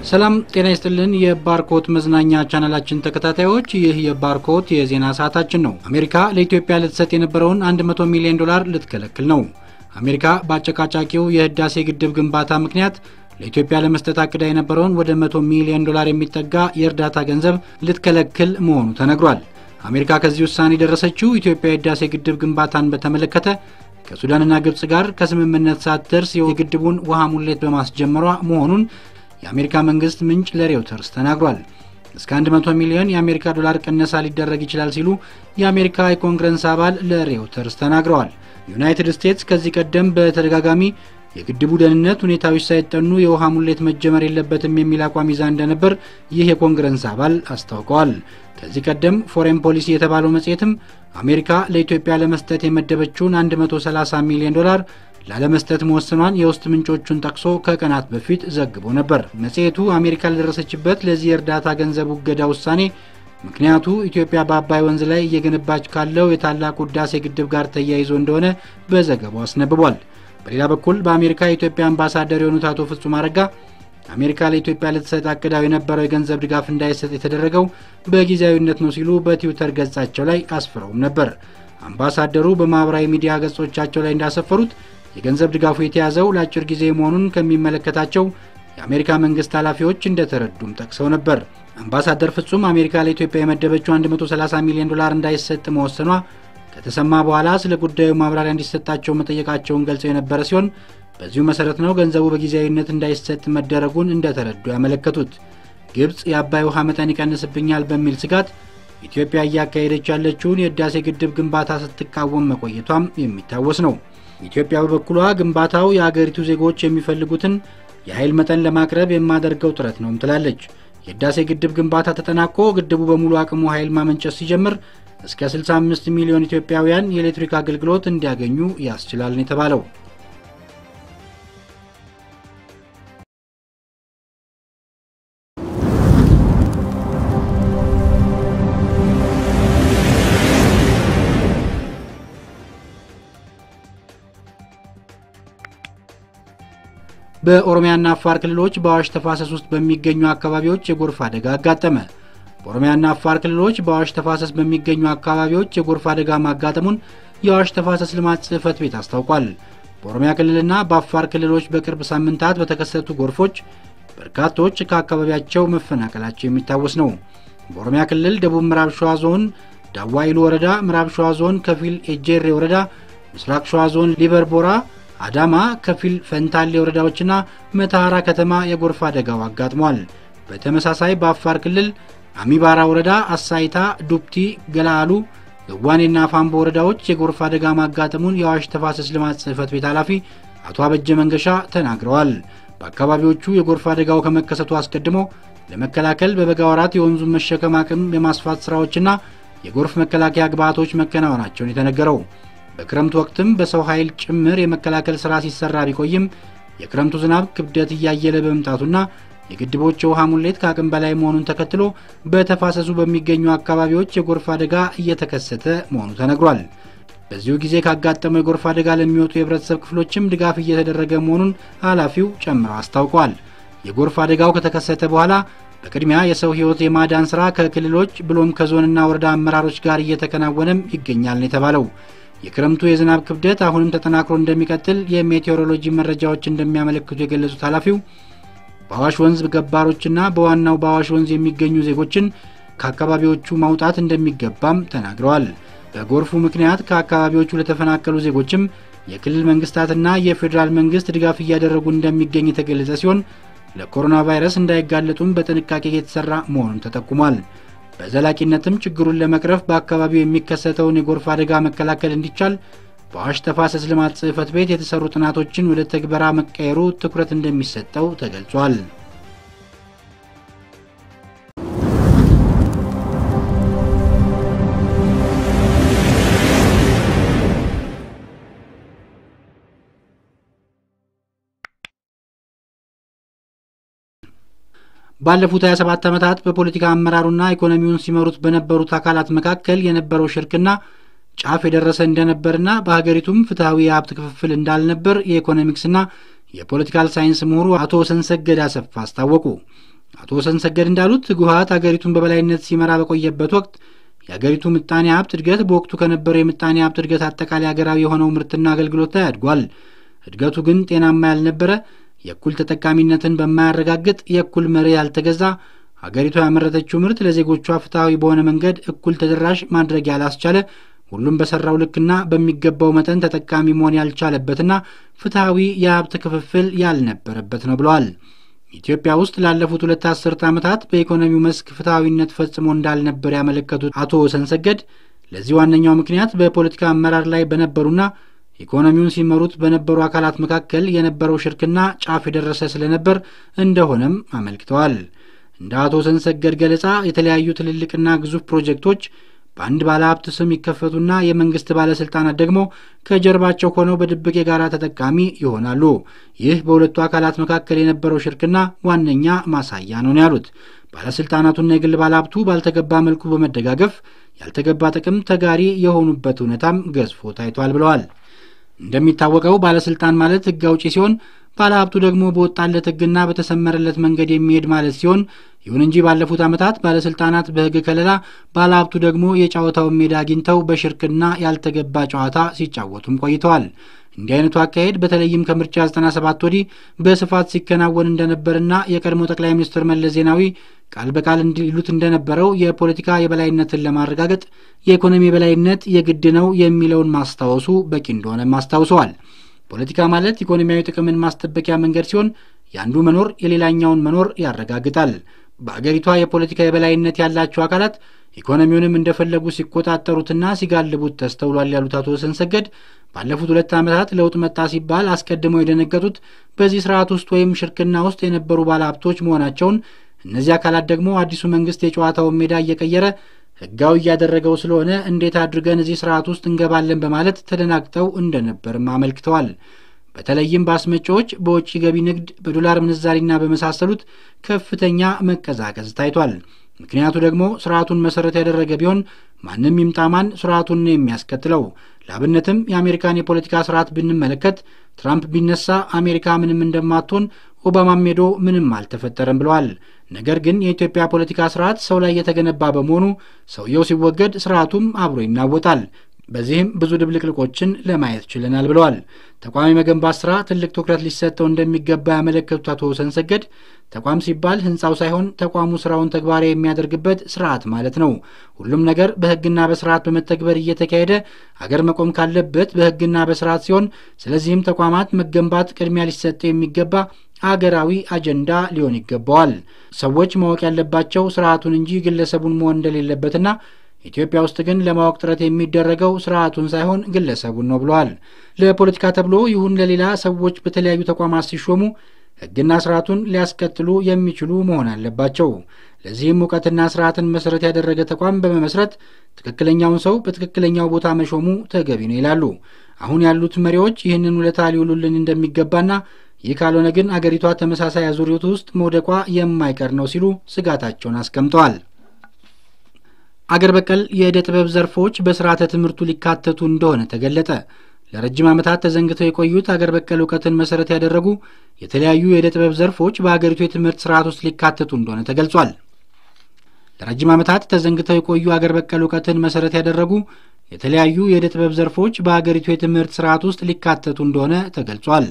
ሰላም ጤና ይስጥልን። የባርኮት መዝናኛ ቻናላችን ተከታታዮች፣ ይህ የባርኮት የዜና ሰዓታችን ነው። አሜሪካ ለኢትዮጵያ ልትሰጥ የነበረውን 100 ሚሊዮን ዶላር ልትከለክል ነው። አሜሪካ በአጨቃጫቂው የህዳሴ ግድብ ግንባታ ምክንያት ለኢትዮጵያ ለመስጠት አቅዳ የነበረውን ወደ 100 ሚሊዮን ዶላር የሚጠጋ የእርዳታ ገንዘብ ልትከለክል መሆኑ ተነግሯል። አሜሪካ ከዚህ ውሳኔ የደረሰችው ኢትዮጵያ የህዳሴ ግድብ ግንባታን በተመለከተ ከሱዳንና ግብጽ ጋር ከስምምነት ሳትደርስ የግድቡን ውሃ ሙሌት በማስጀመሯ መሆኑን የአሜሪካ መንግስት ምንጭ ለሬውተርስ ተናግሯል። እስከ 100 ሚሊዮን የአሜሪካ ዶላር ቅነሳ ሊደረግ ይችላል ሲሉ የአሜሪካ የኮንግረስ አባል ለሬውተርስ ተናግረዋል። ዩናይትድ ስቴትስ ከዚህ ቀደም በተደጋጋሚ የግድቡ ደህንነት ሁኔታዎች ሳይጠኑ የውሃ ሙሌት መጀመር የለበትም የሚል አቋም ይዛ እንደነበር ይህ የኮንግረስ አባል አስታውቀዋል። ከዚህ ቀደም ፎሬን ፖሊሲ የተባለው መጽሔትም አሜሪካ ለኢትዮጵያ ለመስጠት የመደበችውን 130 ሚሊዮን ዶላር ላለመስጠት መወሰኗን የውስጥ ምንጮቹን ጠቅሶ ከቀናት በፊት ዘግቦ ነበር። መጽሔቱ አሜሪካ ለደረሰችበት ለዚህ የእርዳታ ገንዘብ እገዳ ውሳኔ ምክንያቱ ኢትዮጵያ በአባይ ወንዝ ላይ እየገነባች ካለው የታላቁ ህዳሴ ግድብ ጋር ተያይዞ እንደሆነ በዘገባው አስነብቧል። በሌላ በኩል በአሜሪካ የኢትዮጵያ አምባሳደር የሆኑት አቶ ፍጹም አረጋ አሜሪካ ለኢትዮጵያ ልትሰጥ አቅዳው የነበረው የገንዘብ ድጋፍ እንዳይሰጥ የተደረገው በጊዜያዊነት ነው ሲሉ በትዊተር ገጻቸው ላይ አስፍረውም ነበር። አምባሳደሩ በማኅበራዊ ሚዲያ ገጾቻቸው ላይ እንዳሰፈሩት የገንዘብ ድጋፉ የተያዘው ለአጭር ጊዜ መሆኑን ከሚመለከታቸው የአሜሪካ መንግስት ኃላፊዎች እንደተረዱም ጠቅሰው ነበር። አምባሳደር ፍጹም አሜሪካ ለኢትዮጵያ የመደበችው 130 ሚሊዮን ዶላር እንዳይሰጥ መወሰኗ ከተሰማ በኋላ ስለ ጉዳዩ ማብራሪያ እንዲሰጣቸው መጠየቃቸውን ገልጸው የነበረ ሲሆን በዚሁ መሰረት ነው ገንዘቡ በጊዜያዊነት እንዳይሰጥ መደረጉን እንደተረዱ ያመለከቱት። ግብፅ የአባይ ውሃ መጠን ይቀንስብኛል በሚል ስጋት ኢትዮጵያ እያካሄደች ያለችውን የህዳሴ ግድብ ግንባታ ስትቃወም መቆየቷም የሚታወስ ነው። ኢትዮጵያ በበኩሏ ግንባታው የአገሪቱ ዜጎች የሚፈልጉትን የኃይል መጠን ለማቅረብ የማደርገው ጥረት ነውም ትላለች። የህዳሴ ግድብ ግንባታ ተጠናቆ ግድቡ በሙሉ አቅሙ ኃይል ማመንጨት ሲጀምር እስከ 65 ሚሊዮን ኢትዮጵያውያን የኤሌክትሪክ አገልግሎት እንዲያገኙ ያስችላል ነው የተባለው። በኦሮሚያና አፋር ክልሎች በአዋሽ ተፋሰስ ውስጥ በሚገኙ አካባቢዎች የጎርፍ አደጋ አጋጠመ። በኦሮሚያና አፋር ክልሎች በአዋሽ ተፋሰስ በሚገኙ አካባቢዎች የጎርፍ አደጋ ማጋጠሙን የአዋሽ ተፋሰስ ልማት ጽሕፈት ቤት አስታውቋል። በኦሮሚያ ክልልና በአፋር ክልሎች በቅርብ ሳምንታት በተከሰቱ ጎርፎች በርካቶች ከአካባቢያቸው መፈናቀላቸው የሚታወስ ነው። በኦሮሚያ ክልል ደቡብ ምዕራብ ሸዋ ዞን ዳዋይሉ ወረዳ፣ ምዕራብ ሸዋ ዞን ከፊል ኤጄሬ ወረዳ፣ ምስራቅ ሸዋ ዞን ሊበርቦራ አዳማ ከፊል ፈንታሌ ወረዳዎችና መተሐራ ከተማ የጎርፍ አደጋው አጋጥሟል። በተመሳሳይ በአፋር ክልል አሚባራ ወረዳ አሳይታ፣ ዱብቲ፣ ገላአሉ፣ ገዋኔና ፋምቦ ወረዳዎች የጎርፍ አደጋ ማጋጠሙን የአዋሽ ተፋሰስ ልማት ጽሕፈት ቤት ኃላፊ አቶ አበጀ መንገሻ ተናግረዋል። በአካባቢዎቹ የጎርፍ አደጋው ከመከሰቱ አስቀድሞ ለመከላከል በበጋ ወራት የወንዙን መሸከም አቅም የማስፋት ስራዎችና የጎርፍ መከላከያ ግብዓቶች መከናወናቸውን የተነገረው በክረምቱ ወቅትም በሰው ኃይል ጭምር የመከላከል ሥራ ሲሰራ ቢቆይም የክረምቱ ዝናብ ክብደት እያየለ በመምጣቱና የግድቦች የውሃ ሙሌት ከአቅም በላይ መሆኑን ተከትሎ በተፋሰሱ በሚገኙ አካባቢዎች የጎርፍ አደጋ እየተከሰተ መሆኑ ተነግሯል። በዚሁ ጊዜ ካጋጠመው የጎርፍ አደጋ ለሚወጡ የህብረተሰብ ክፍሎችም ድጋፍ እየተደረገ መሆኑን ኃላፊው ጨምረው አስታውቀዋል። የጎርፍ አደጋው ከተከሰተ በኋላ በቅድሚያ የሰው ሕይወት የማዳን ሥራ ከክልሎች ብሎም ከዞንና ወረዳ አመራሮች ጋር እየተከናወነም ይገኛል ነው የተባለው። የክረምቱ የዝናብ ክብደት አሁንም ተጠናክሮ እንደሚቀጥል የሜቴዎሮሎጂ መረጃዎች እንደሚያመለክቱ የገለጹት ኃላፊው በአዋሽ ወንዝ ገባሮችና በዋናው በአዋሽ ወንዝ የሚገኙ ዜጎችን ከአካባቢዎቹ ማውጣት እንደሚገባም ተናግረዋል። በጎርፉ ምክንያት ከአካባቢዎቹ ለተፈናቀሉ ዜጎችም የክልል መንግስታትና የፌዴራል መንግስት ድጋፍ እያደረጉ እንደሚገኝ የተገለጸ ሲሆን ለኮሮና ቫይረስ እንዳይጋለጡም በጥንቃቄ የተሰራ መሆኑን ተጠቁሟል። በዘላቂነትም ችግሩን ለመቅረፍ በአካባቢው የሚከሰተውን የጎርፍ አደጋ መከላከል እንዲቻል በአዋሽ ተፋሰስ ልማት ጽሕፈት ቤት የተሰሩ ጥናቶችን ወደ ተግበራ መቀየሩ ትኩረት እንደሚሰጠው ተገልጿል። ባለፉት 27 ዓመታት በፖለቲካ አመራሩና ኢኮኖሚውን ሲመሩት በነበሩት አካላት መካከል የነበረው ሽርክና ጫፍ የደረሰ እንደነበርና በሀገሪቱም ፍትሐዊ የሀብት ክፍፍል እንዳልነበር የኢኮኖሚክስና የፖለቲካል ሳይንስ ምሁሩ አቶ ሰንሰገድ አሰፋ አስታወቁ። አቶ ወሰን ሰገድ እንዳሉት ህወሓት አገሪቱን በበላይነት ሲመራ በቆየበት ወቅት የአገሪቱ ምጣኔ ሀብት እድገት በወቅቱ ከነበረው የምጣኔ ሀብት እድገት አጠቃላይ ሀገራዊ የሆነው ምርትና አገልግሎት ላይ አድጓል። እድገቱ ግን ጤናማ ያልነበረ፣ የእኩል ተጠቃሚነትን በማያረጋግጥ፣ የእኩል መሪ ያልተገዛ፣ ሀገሪቱ ያመረተችው ምርት ለዜጎቿ ፍትሐዊ በሆነ መንገድ እኩል ተደራሽ ማድረግ ያላስቻለ፣ ሁሉም በሰራው ልክና በሚገባው መጠን ተጠቃሚ መሆን ያልቻለበትና ፍትሐዊ የሀብት ክፍፍል ያልነበረበት ነው ብለዋል። ኢትዮጵያ ውስጥ ላለፉት ሁለት አስርት ዓመታት በኢኮኖሚው መስክ ፍትሐዊነት ፈጽሞ እንዳልነበር ያመለከቱት አቶ ወሰን ሰገድ ለዚህ ዋነኛው ምክንያት በፖለቲካ አመራር ላይ በነበሩና ኢኮኖሚውን ሲመሩት በነበሩ አካላት መካከል የነበረው ሽርክና ጫፍ የደረሰ ስለነበር እንደሆነም አመልክተዋል። እንደ አቶ ወሰን ሰገድ ገለጻ የተለያዩ ትልልቅና ግዙፍ ፕሮጀክቶች በአንድ ባለሀብት ስም ይከፈቱና የመንግስት ባለስልጣናት ደግሞ ከጀርባቸው ሆነው በድብቅ የጋራ ተጠቃሚ ይሆናሉ። ይህ በሁለቱ አካላት መካከል የነበረው ሽርክና ዋነኛ ማሳያ ነው ያሉት ባለስልጣናቱና የግል ባለሀብቱ ባልተገባ መልኩ በመደጋገፍ ያልተገባ ጥቅም ተጋሪ የሆኑበት እውነታም ገዝፎ ታይቷል ብለዋል። እንደሚታወቀው ባለስልጣን ማለት ህግ አውጪ ሲሆን ባለሀብቱ ደግሞ በወጣለት ህግና በተሰመረለት መንገድ የሚሄድ ማለት ሲሆን ይሁን እንጂ ባለፉት ዓመታት ባለስልጣናት በህግ ከለላ፣ ባለሀብቱ ደግሞ የጨዋታውን ሜዳ አግኝተው በሽርክና ያልተገባ ጨዋታ ሲጫወቱም ቆይተዋል። እንዲህ አይነቱ አካሄድ በተለይም ከምርጫ 97 ወዲህ በስፋት ሲከናወን እንደነበርና የቀድሞ ጠቅላይ ሚኒስትር መለስ ዜናዊ ቃል በቃል እንዲሉት እንደነበረው የፖለቲካ የበላይነትን ለማረጋገጥ የኢኮኖሚ የበላይነት የግድ ነው የሚለውን ማስታወሱ በቂ እንደሆነም አስታውሰዋል። ፖለቲካ ማለት ኢኮኖሚያዊ ጥቅምን ማስጠበቂያ መንገድ ሲሆን የአንዱ መኖር የሌላኛውን መኖር ያረጋግጣል። በአገሪቷ የፖለቲካ የበላይነት ያላቸው አካላት ኢኮኖሚውንም እንደፈለጉ ሲቆጣጠሩትና ሲጋልቡት ተስተውሏል ያሉት አቶ ወሰን ሰገድ ባለፉት ሁለት ዓመታት ለውጥ መጣ ሲባል አስቀድመው የደነገጡት በዚህ ስርዓት ውስጥ ወይም ሽርክና ውስጥ የነበሩ ባለሀብቶች መሆናቸውን፣ እነዚህ አካላት ደግሞ አዲሱ መንግስት የጨዋታውን ሜዳ እየቀየረ ህጋዊ እያደረገው ስለሆነ እንዴት አድርገን እዚህ ስርዓት ውስጥ እንገባለን በማለት ተደናግጠው እንደነበርም አመልክተዋል። በተለይም በአስመጪዎች፣ በውጭ ገቢ ንግድ፣ በዶላር ምንዛሪና በመሳሰሉት ከፍተኛ መቀዛቀዝ ታይቷል። ምክንያቱ ደግሞ ስርዓቱን መሰረት ያደረገ ቢሆን ማንም ይምጣማን ስርዓቱን ነው የሚያስከትለው። ለአብነትም የአሜሪካን የፖለቲካ ስርዓት ብንመለከት ትራምፕ ቢነሳ አሜሪካ ምንም እንደማትሆን ኦባማም ሄዶ ምንም አልተፈጠረም ብለዋል። ነገር ግን የኢትዮጵያ ፖለቲካ ስርዓት ሰው ላይ የተገነባ በመሆኑ ሰውየው ሲወገድ ስርዓቱም አብሮ ይናወጣል። በዚህም ብዙ ድብልቅልቆችን ለማየት ችለናል ብለዋል። ተቋም የመገንባት ስራ ትልቅ ትኩረት ሊሰጠው እንደሚገባ ያመለከቱት አቶ ወሰን ሰገድ ተቋም ሲባል ህንፃው ሳይሆን ተቋሙ ስራውን ተግባራዊ የሚያደርግበት ስርዓት ማለት ነው። ሁሉም ነገር በህግና በስርዓት በመተግበር እየተካሄደ አገር መቆም ካለበት በህግና በስርዓት ሲሆን፣ ስለዚህም ተቋማት መገንባት ቅድሚያ ሊሰጠው የሚገባ አገራዊ አጀንዳ ሊሆን ይገባዋል። ሰዎች ማወቅ ያለባቸው ስርዓቱን እንጂ ግለሰቡን መሆን እንደሌለበትና ኢትዮጵያ ውስጥ ግን ለማወቅ ጥረት የሚደረገው ስርዓቱን ሳይሆን ግለሰቡን ነው ብለዋል። ለፖለቲካ ተብሎ ይሁን ለሌላ ሰዎች በተለያዩ ተቋማት ሲሾሙ ህግና ስርዓቱን ሊያስቀጥሉ የሚችሉ መሆን አለባቸው። ለዚህም እውቀትና ስርዓትን መሰረት ያደረገ ተቋም በመመስረት ትክክለኛውን ሰው በትክክለኛው ቦታ መሾሙ ተገቢ ነው ይላሉ። አሁን ያሉት መሪዎች ይህንን ውለታ ሊውሉልን እንደሚገባና ይህ ካልሆነ ግን አገሪቷ ተመሳሳይ አዙሪት ውስጥ መውደቋ የማይቀር ነው ሲሉ ስጋታቸውን አስቀምጠዋል። አገር በቀል የዕደ ጥበብ ዘርፎች በስርዓተ ትምህርቱ ሊካተቱ እንደሆነ ተገለጠ። ለረጅም ዓመታት ተዘንግተው የቆዩት አገር በቀል እውቀትን መሰረት ያደረጉ የተለያዩ የዕደ ጥበብ ዘርፎች በአገሪቱ የትምህርት ስርዓት ውስጥ ሊካተቱ እንደሆነ ተገልጿል። ለረጅም ዓመታት ተዘንግተው የቆዩ አገር በቀል እውቀትን መሰረት ያደረጉ የተለያዩ የዕደ ጥበብ ዘርፎች በአገሪቱ የትምህርት ስርዓት ውስጥ ሊካተቱ እንደሆነ ተገልጿል።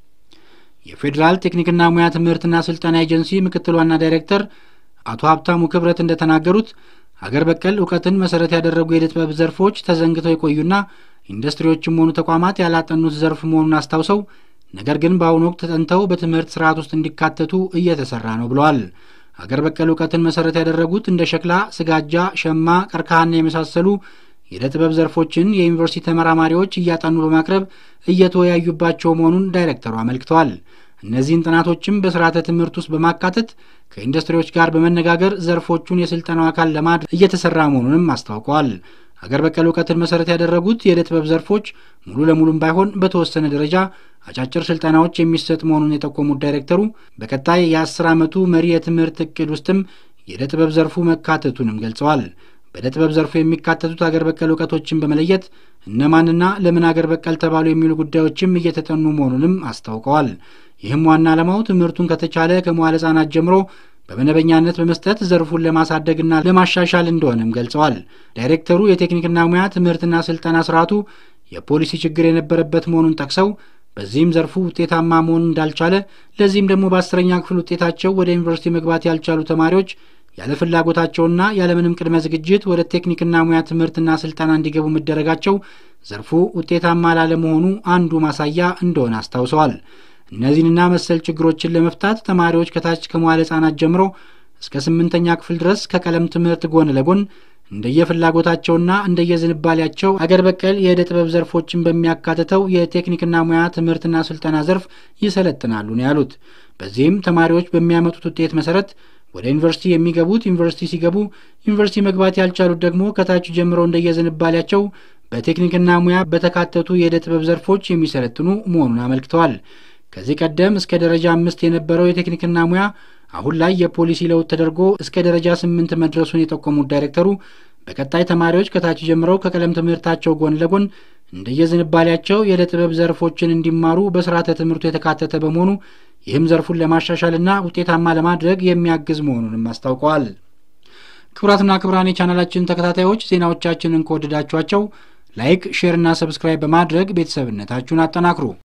የፌዴራል ቴክኒክና ሙያ ትምህርትና ስልጠና ኤጀንሲ ምክትል ዋና ዳይሬክተር አቶ ሀብታሙ ክብረት እንደተናገሩት አገር በቀል እውቀትን መሰረት ያደረጉ የዕደ ጥበብ ዘርፎች ተዘንግተው የቆዩና ኢንዱስትሪዎችም ሆኑ ተቋማት ያላጠኑት ዘርፍ መሆኑን አስታውሰው ነገር ግን በአሁኑ ወቅት ተጠንተው በትምህርት ስርዓት ውስጥ እንዲካተቱ እየተሰራ ነው ብለዋል። አገር በቀል እውቀትን መሰረት ያደረጉት እንደ ሸክላ፣ ስጋጃ፣ ሸማ፣ ቀርከሃና የመሳሰሉ የዕደ ጥበብ ዘርፎችን የዩኒቨርሲቲ ተመራማሪዎች እያጠኑ በማቅረብ እየተወያዩባቸው መሆኑን ዳይሬክተሩ አመልክተዋል። እነዚህን ጥናቶችም በስርዓተ ትምህርት ውስጥ በማካተት ከኢንዱስትሪዎች ጋር በመነጋገር ዘርፎቹን የስልጠናው አካል ለማድረግ እየተሰራ መሆኑንም አስታውቀዋል። አገር በቀል እውቀትን መሰረት ያደረጉት የዕደ ጥበብ ዘርፎች ሙሉ ለሙሉም ባይሆን በተወሰነ ደረጃ አጫጭር ስልጠናዎች የሚሰጥ መሆኑን የጠቆሙት ዳይሬክተሩ በቀጣይ የአስር ዓመቱ መሪ የትምህርት እቅድ ውስጥም የዕደ ጥበብ ዘርፉ መካተቱንም ገልጸዋል። በዕደ ጥበብ ዘርፉ የሚካተቱት አገር በቀል እውቀቶችን በመለየት እነማንና ለምን አገር በቀል ተባሉ የሚሉ ጉዳዮችም እየተጠኑ መሆኑንም አስታውቀዋል። ይህም ዋና ዓላማው ትምህርቱን ከተቻለ ከመዋለ ሕጻናት ጀምሮ በመደበኛነት በመስጠት ዘርፉን ለማሳደግና ለማሻሻል እንደሆነም ገልጸዋል። ዳይሬክተሩ የቴክኒክና ሙያ ትምህርትና ስልጠና ስርዓቱ የፖሊሲ ችግር የነበረበት መሆኑን ጠቅሰው በዚህም ዘርፉ ውጤታማ መሆን እንዳልቻለ ለዚህም ደግሞ በአስረኛ ክፍል ውጤታቸው ወደ ዩኒቨርሲቲ መግባት ያልቻሉ ተማሪዎች ያለ ፍላጎታቸውና ያለምንም ቅድመ ዝግጅት ወደ ቴክኒክና ሙያ ትምህርትና ስልጠና እንዲገቡ መደረጋቸው ዘርፉ ውጤታማ ላለመሆኑ አንዱ ማሳያ እንደሆነ አስታውሰዋል። እነዚህንና መሰል ችግሮችን ለመፍታት ተማሪዎች ከታች ከመዋለ ሕፃናት ጀምሮ እስከ ስምንተኛ ክፍል ድረስ ከቀለም ትምህርት ጎን ለጎን እንደየፍላጎታቸውና እንደየዝንባሌያቸው አገር በቀል የዕደ ጥበብ ዘርፎችን በሚያካትተው የቴክኒክና ሙያ ትምህርትና ስልጠና ዘርፍ ይሰለጥናሉ ነው ያሉት። በዚህም ተማሪዎች በሚያመጡት ውጤት መሰረት ወደ ዩኒቨርሲቲ የሚገቡት ዩኒቨርሲቲ ሲገቡ፣ ዩኒቨርሲቲ መግባት ያልቻሉት ደግሞ ከታች ጀምረው እንደየዝንባሌያቸው በቴክኒክና ሙያ በተካተቱ የዕደ ጥበብ ዘርፎች የሚሰለጥኑ መሆኑን አመልክተዋል። ከዚህ ቀደም እስከ ደረጃ አምስት የነበረው የቴክኒክና ሙያ አሁን ላይ የፖሊሲ ለውጥ ተደርጎ እስከ ደረጃ ስምንት መድረሱን የጠቆሙት ዳይሬክተሩ በቀጣይ ተማሪዎች ከታች ጀምረው ከቀለም ትምህርታቸው ጎን ለጎን እንደየዝንባሌያቸው የዕደ ጥበብ ዘርፎችን እንዲማሩ በስርዓተ ትምህርቱ የተካተተ በመሆኑ ይህም ዘርፉን ለማሻሻልና ውጤታማ ለማድረግ የሚያግዝ መሆኑንም አስታውቀዋል። ክቡራትና ክቡራን የቻናላችን ተከታታዮች ዜናዎቻችንን ከወደዳችኋቸው ላይክ፣ ሼር እና ሰብስክራይብ በማድረግ ቤተሰብነታችሁን አጠናክሩ።